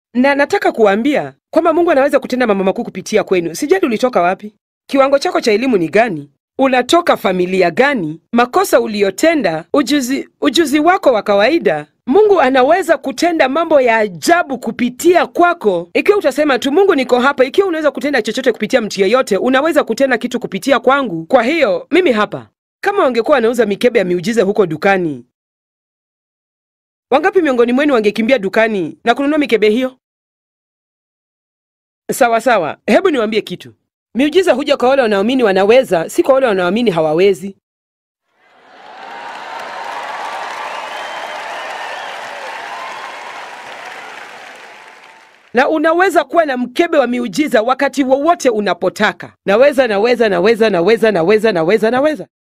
na nataka kuwaambia kwamba Mungu anaweza kutenda mambo makuu kupitia kwenu. Sijali ulitoka wapi, kiwango chako cha elimu ni gani, unatoka familia gani, makosa uliyotenda, ujuzi, ujuzi wako wa kawaida. Mungu anaweza kutenda mambo ya ajabu kupitia kwako ikiwa utasema tu, Mungu niko hapa. Ikiwa unaweza kutenda chochote kupitia mtu yeyote, unaweza kutenda kitu kupitia kwangu. Kwa hiyo mimi hapa. Kama wangekuwa wanauza mikebe ya miujiza huko dukani, wangapi miongoni mwenu wangekimbia dukani na kununua mikebe hiyo? Sawa sawa, hebu niwaambie kitu. Miujiza huja kwa wale wanaoamini wanaweza, si kwa wale wanaoamini hawawezi. Na unaweza kuwa na mkebe wa miujiza wakati wowote unapotaka. Naweza, naweza, naweza, naweza, naweza, naweza, naweza.